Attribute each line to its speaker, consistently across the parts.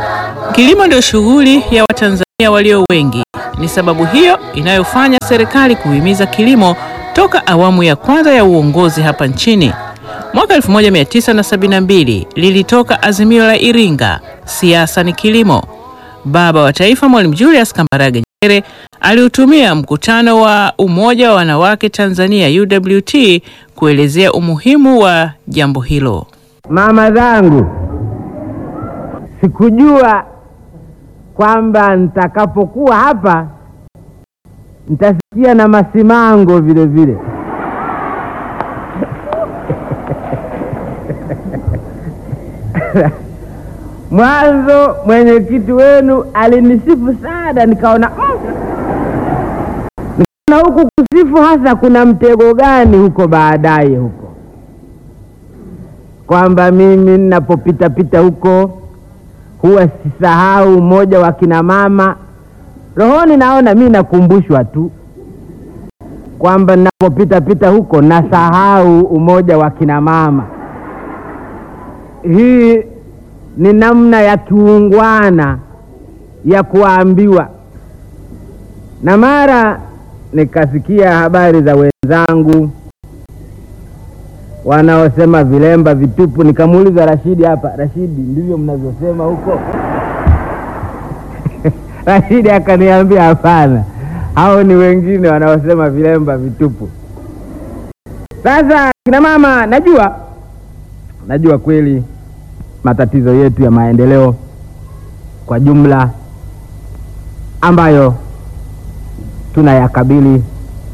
Speaker 1: Kilimo ndio shughuli ya Watanzania walio wengi. Ni sababu hiyo inayofanya serikali kuhimiza kilimo toka awamu ya kwanza ya uongozi hapa nchini. Mwaka 1972 lilitoka azimio la Iringa, siasa ni kilimo. Baba wa Taifa Mwalimu Julius Kambarage Nyerere aliutumia mkutano wa Umoja wa Wanawake Tanzania UWT kuelezea umuhimu wa jambo hilo.
Speaker 2: Mama zangu, sikujua kwamba nitakapokuwa hapa nitasikia na masimango vile vile. Mwanzo mwenyekiti wenu alinisifu sana, nikaona mm, nikaona huku kusifu hasa kuna mtego gani huko baadaye huko, kwamba mimi ninapopita pita huko huwa sisahau mmoja wa kina mama. Rohoni naona mi nakumbushwa tu kwamba ninapopita pita huko nasahau umoja wa kina mama. Hii ni namna ya kiungwana ya kuambiwa, na mara nikasikia habari za wenzangu wanaosema vilemba vitupu. Nikamuuliza Rashidi hapa, Rashidi, ndivyo mnavyosema huko? Rashidi akaniambia hapana, hao ni wengine wanaosema vilemba vitupu. Sasa kina mama, najua najua kweli matatizo yetu ya maendeleo kwa jumla ambayo tunayakabili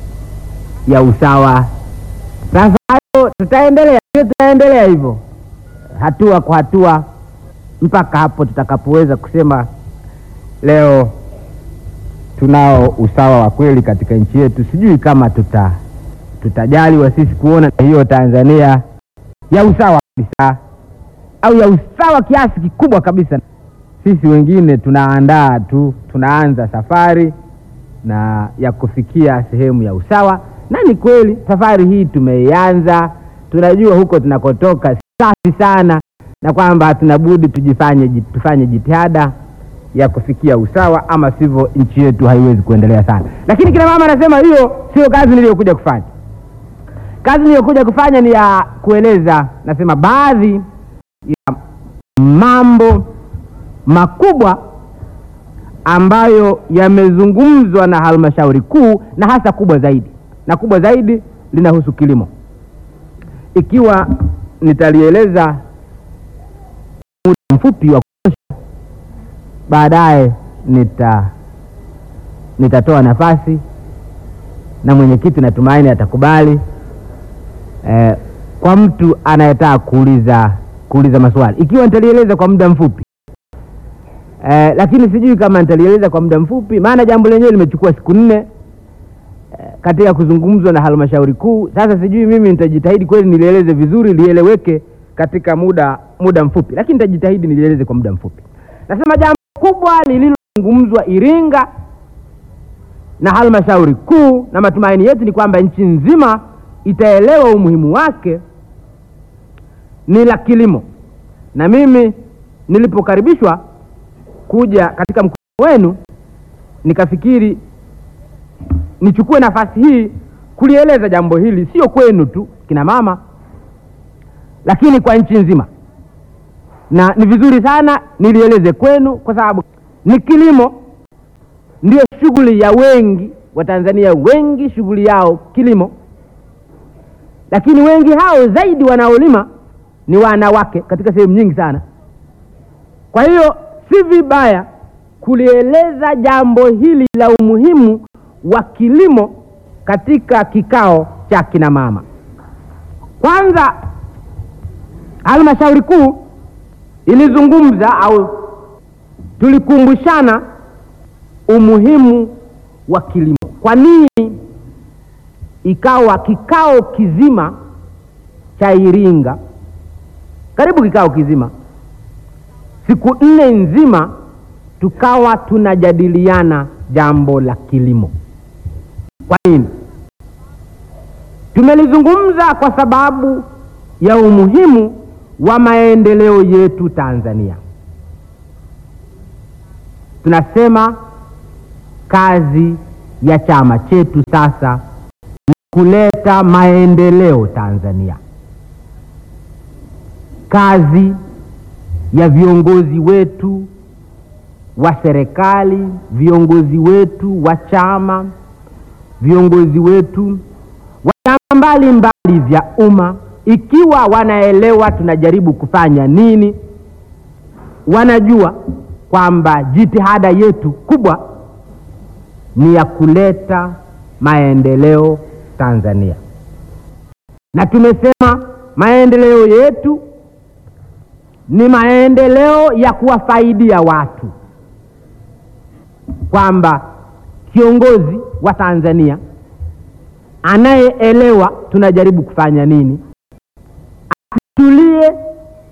Speaker 2: ya usawa. Sasa hayo tutaendelea, tutaendelea hivyo hatua kwa hatua mpaka hapo tutakapoweza kusema leo tunao usawa wa kweli katika nchi yetu. Sijui kama tuta tutajaliwa sisi kuona hiyo Tanzania ya usawa kabisa au ya usawa kiasi kikubwa kabisa. Sisi wengine tunaandaa tu, tunaanza safari na ya kufikia sehemu ya usawa, na ni kweli safari hii tumeianza. Tunajua huko tunakotoka safi sana, na kwamba hatuna budi tujifanye, tufanye jitihada ya kufikia usawa, ama sivyo nchi yetu haiwezi kuendelea sana. Lakini kina mama anasema hiyo sio kazi niliyokuja kufanya. Kazi niliyokuja kufanya ni ya kueleza, nasema baadhi ya mambo makubwa ambayo yamezungumzwa na halmashauri kuu na hasa kubwa zaidi, na kubwa zaidi linahusu kilimo. Ikiwa nitalieleza muda mfupi wa kutosha, baadaye nita nitatoa nafasi na mwenyekiti natumaini atakubali eh, kwa mtu anayetaka kuuliza kuuliza maswali ikiwa nitalieleza kwa muda mfupi eh, lakini sijui kama nitalieleza kwa muda mfupi, maana jambo lenyewe limechukua siku nne eh, katika kuzungumzwa na halmashauri kuu. Sasa sijui mimi nitajitahidi kweli nilieleze vizuri, lieleweke katika muda muda mfupi, lakini nitajitahidi nilieleze kwa muda mfupi. Nasema jambo kubwa lililozungumzwa Iringa na halmashauri kuu, na matumaini yetu ni kwamba nchi nzima itaelewa umuhimu wake ni la kilimo. Na mimi nilipokaribishwa kuja katika mkutano wenu, nikafikiri nichukue nafasi hii kulieleza jambo hili, sio kwenu tu kina mama, lakini kwa nchi nzima, na ni vizuri sana nilieleze kwenu, kwa sababu ni kilimo ndio shughuli ya wengi Watanzania, wengi shughuli yao kilimo, lakini wengi hao zaidi wanaolima ni wanawake katika sehemu nyingi sana. Kwa hiyo si vibaya kulieleza jambo hili la umuhimu wa kilimo katika kikao cha kina mama. Kwanza, halmashauri kuu ilizungumza au tulikumbushana umuhimu wa kilimo. Kwa nini ikawa kikao kizima cha Iringa karibu kikao kizima siku nne nzima tukawa tunajadiliana jambo la kilimo. Kwa nini? Tumelizungumza kwa sababu ya umuhimu wa maendeleo yetu Tanzania. tunasema kazi ya chama chetu sasa ni kuleta maendeleo Tanzania. Kazi ya viongozi wetu wa serikali, viongozi wetu wa chama, viongozi wetu wa vyama mbalimbali vya umma, ikiwa wanaelewa tunajaribu kufanya nini, wanajua kwamba jitihada yetu kubwa ni ya kuleta maendeleo Tanzania, na tumesema maendeleo yetu ni maendeleo ya kuwafaidia watu, kwamba kiongozi wa Tanzania anayeelewa tunajaribu kufanya nini, asitulie,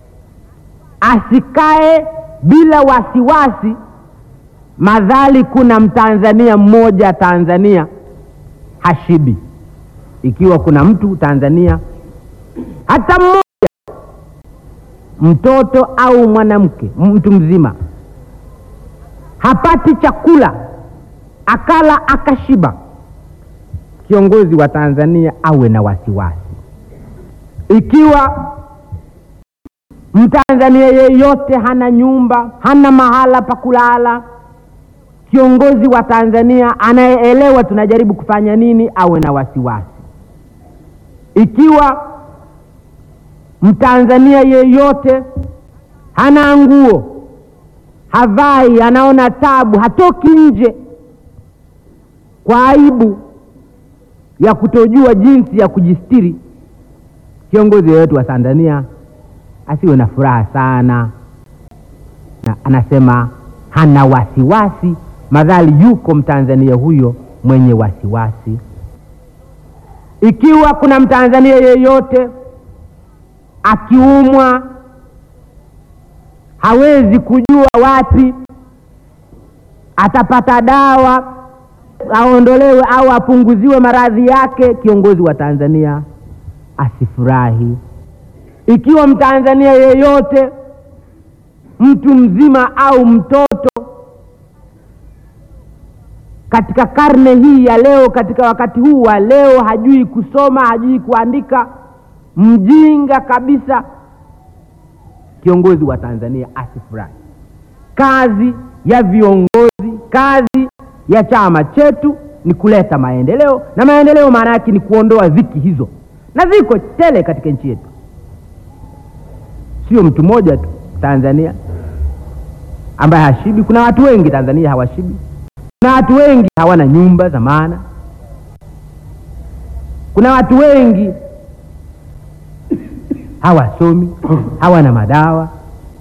Speaker 2: asikae bila wasiwasi, madhali kuna mtanzania mmoja Tanzania hashibi. Ikiwa kuna mtu Tanzania hata mmoja, mtoto au mwanamke, mtu mzima hapati chakula akala akashiba, kiongozi wa Tanzania awe na wasiwasi. Ikiwa Mtanzania yeyote hana nyumba, hana mahala pa kulala, kiongozi wa Tanzania anayeelewa tunajaribu kufanya nini awe na wasiwasi. Ikiwa Mtanzania yeyote hana nguo, havai, anaona tabu, hatoki nje kwa aibu ya kutojua jinsi ya kujistiri, kiongozi yeyote wa Tanzania asiwe na furaha sana na anasema hana wasiwasi, madhali yuko mtanzania huyo mwenye wasiwasi. Ikiwa kuna mtanzania yeyote akiumwa hawezi kujua wapi atapata dawa aondolewe au apunguziwe maradhi yake, kiongozi wa Tanzania asifurahi. Ikiwa mtanzania yeyote mtu mzima au mtoto katika karne hii ya leo, katika wakati huu wa leo, hajui kusoma, hajui kuandika, mjinga kabisa, kiongozi wa Tanzania asifurahi. Kazi ya viongozi, kazi ya chama chetu ni kuleta maendeleo, na maendeleo maana yake ni kuondoa dhiki hizo, na ziko tele katika nchi yetu, sio mtu mmoja tu Tanzania ambaye hashibi. Kuna watu wengi Tanzania hawashibi. Kuna watu wengi hawana nyumba za maana. Kuna watu wengi hawasomi, hawana madawa.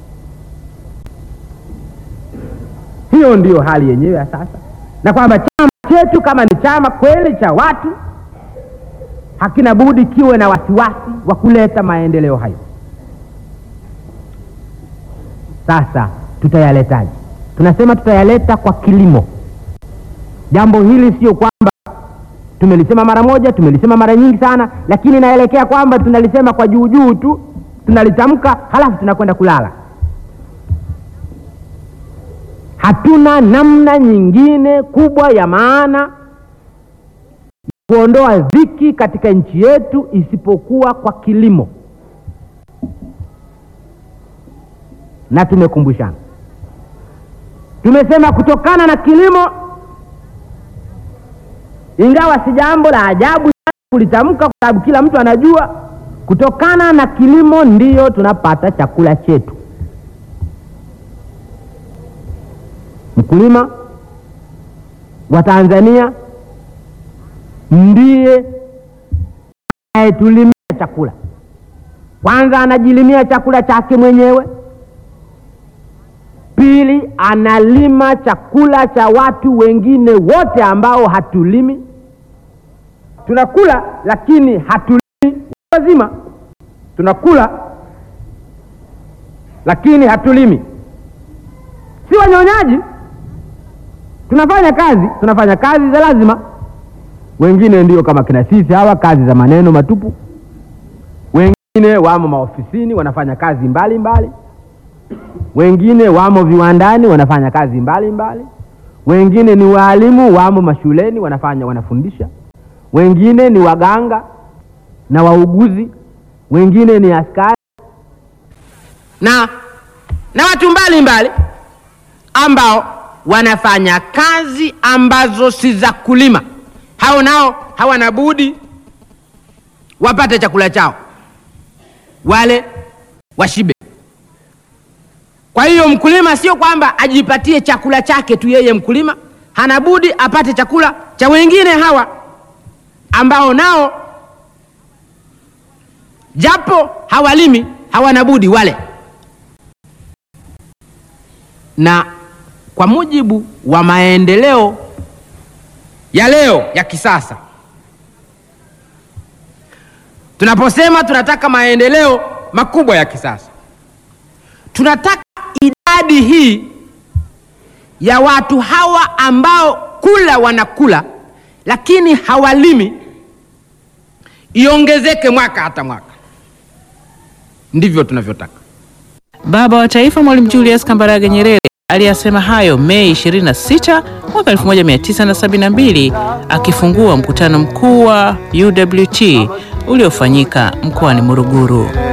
Speaker 2: Hiyo ndiyo hali yenyewe ya sasa, na kwamba chama chetu kama ni chama kweli cha watu, hakina budi kiwe na wasiwasi wa kuleta maendeleo hayo. Sasa tutayaletaje? Tunasema tutayaleta kwa kilimo. Jambo hili sio kwamba tumelisema mara moja, tumelisema mara nyingi sana, lakini inaelekea kwamba tunalisema kwa juu juu tu, tunalitamka halafu tunakwenda kulala. Hatuna namna nyingine kubwa ya maana kuondoa dhiki katika nchi yetu isipokuwa kwa kilimo, na tumekumbushana, tumesema kutokana na kilimo ingawa si jambo la ajabu sana kulitamka, kwa sababu kila mtu anajua kutokana na kilimo ndiyo tunapata chakula chetu. Mkulima wa Tanzania ndiye anayetulimia chakula. Kwanza anajilimia chakula chake mwenyewe, pili analima chakula cha watu wengine wote ambao hatulimi. Tunakula lakini hatulimi, wazima tunakula lakini hatulimi, si wanyonyaji. Tunafanya kazi, tunafanya kazi za lazima. Wengine ndio kama kina sisi hawa, kazi za maneno matupu. Wengine wamo maofisini wanafanya kazi mbalimbali mbali. wengine wamo viwandani wanafanya kazi mbalimbali mbali. Wengine ni waalimu wamo mashuleni wanafanya wanafundisha, wengine ni waganga na wauguzi, wengine ni askari na na watu mbalimbali ambao wanafanya kazi ambazo si za kulima. Hao nao hawana budi wapate chakula chao, wale washibe. Kwa hiyo mkulima sio kwamba ajipatie chakula chake tu, yeye mkulima hana budi apate chakula cha wengine hawa ambao nao japo hawalimi hawana budi wale. Na kwa mujibu wa maendeleo ya leo ya kisasa, tunaposema tunataka maendeleo makubwa ya kisasa, tunataka idadi hii ya watu hawa ambao kula wanakula lakini hawalimi iongezeke mwaka hata mwaka. Ndivyo tunavyotaka.
Speaker 1: Baba wa Taifa Mwalimu Julius Kambarage Nyerere aliyasema hayo Mei 26 mwaka 1972 akifungua mkutano mkuu wa UWT uliofanyika mkoani Morogoro.